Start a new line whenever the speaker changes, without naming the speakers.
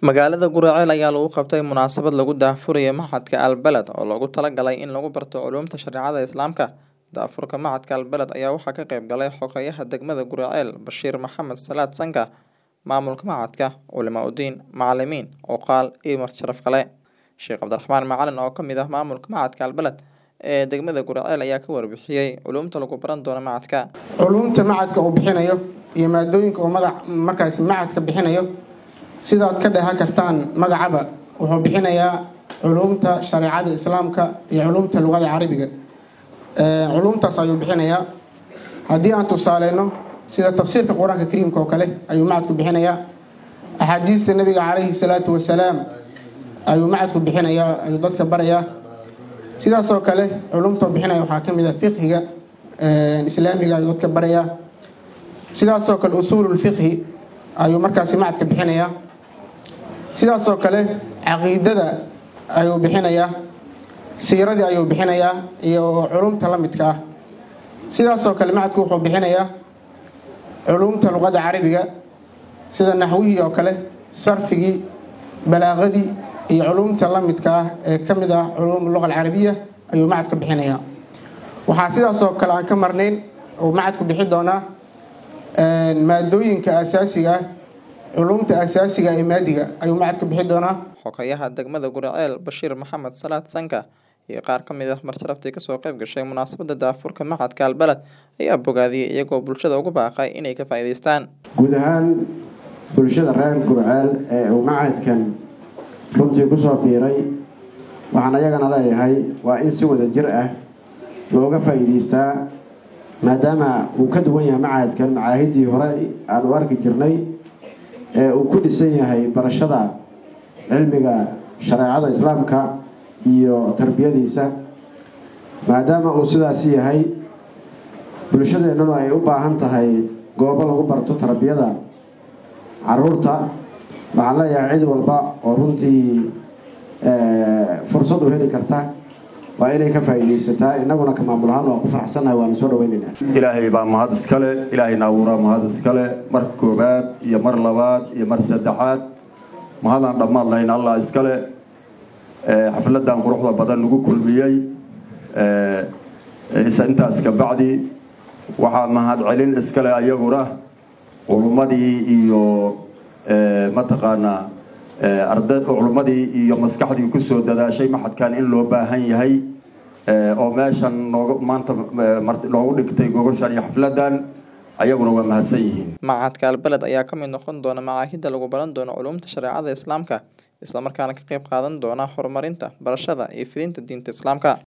Magaalada Guraceel ayaa lagu qabtay munaasabad lagu daahfurayo Machadka Al-Balad oo loogu talagalay in lagu barto culuumta shareecada Islaamka. Daahfurka Machadka Al-Balad ayaa waxaa ka qayb galay xogayaha degmada Guraceel Bashiir Maxamed Salaad Sanka, maamulka machadka, culimo udiin, macalimiin, oqaal iyo marti sharaf kale. Sheekh Cabdiraxmaan Macalin oo ka mid ah maamulka Machadka Al-Balad ee degmada Guraceel ayaa ka warbixiyay culuumta lagu baran doono machadka.
culuumta macadka uu bixinayo iyo maadooyinka uu magac markaasi macadka bixinayo sidaad ka dheehan kartaan magacaba wuxuu bixinayaa culuumta shareecada islaamka iyo culuumta luqada carabiga Ee, culuumtaas ayuu bixinayaa haddii aan tusaaleyno sida tafsiirka qur-aanka kariimka oo kale ayuu macadku bixinayaa axaadiista nabiga calayhi salaatu wasalaam ayuu macadku bixinayaa ayuu dadka barayaa sidaasoo kale culumta uu bixinaya waxaa ka mid ah fiqhiga ee, islaamiga ayuu dadka barayaa sidaasoo kale usuululfiqhi ayuu markaasi macadka bixinayaa sidaasoo kale caqiidada ayuu bixinayaa siiradii ayuu bixinayaa iyo culumta la midka ah sidaasoo kale macadku wuxuu bixinayaa culumta luqada carabiga sida naxwihii oo kale sarfigii balaaqadii iyo culumta la midka ah ee ka mid ah culuum luqa alcarabiya ayuu macadka bixinayaa waxaa sidaasoo kale aan ka marnayn uu macadku bixi doonaa een, maadooyinka asaasiga ah culumta asaasiga ee maadiga ayuu macadka bixi doonaa
Xogayaha degmada Guraceel Bashiir Maxamed Salaad Sanka iyo qaar ka mid ah marti sharaftii kasoo qayb gashay munaasabada daahfurka Machadka Al-Balad ayaa bogaadiyay iyagoo bulshada ugu baaqay inay ka faa'iidaystaan.
guud ahaan bulshada reer gurceel ee uu macadkan runtii kusoo biiray waxaan ayagana leeyahay waa in si wada jir ah looga faa'iidaystaa maadaama uu ka duwan yahay macadkan macaahidii hore aanu arki jirnay ee uu ku dhisan yahay barashada cilmiga shareecada islaamka iyo tarbiyadiisa maadaama uu sidaasi yahay bulshadeennuna ay u baahan tahay goobo lagu barto tarbiyada caruurta waxaan leeyahay cid walba oo runtii fursad u heli karta waa inay ka faa'iidaysataa innaguna ka maamul ahaan waa ku faraxsannahay waana soo dhawaynaynaa
ilaahay baa mahad iskale ilaahayna abuuraa mahad iskale mar koobaad iyo mar labaad iyo mar saddexaad mahadaan dhammaad lahayn allah iskale ee, xafladan quruxda badan lagu kulmiyey ee, isa intaas ka bacdi waxaa mahad celin iskale ayaguna culummadii iyo ee, mataqaanaa ee, arda culummadii iyo maskaxdii kusoo dadaashay maxadkan in loo baahan yahay ee, oo meeshan nooga maanta ee, marti- loogu dhigtay gogoshan iyo xafladan ayaguna waa mahadsan yihiin
Machadka Al-Balad ayaa ka mid noqon doona macaahidda lagu baran doono culuumta shareecada Islaamka isla markaana ka qayb qaadan doona horumarinta barashada iyo fidinta diinta Islaamka.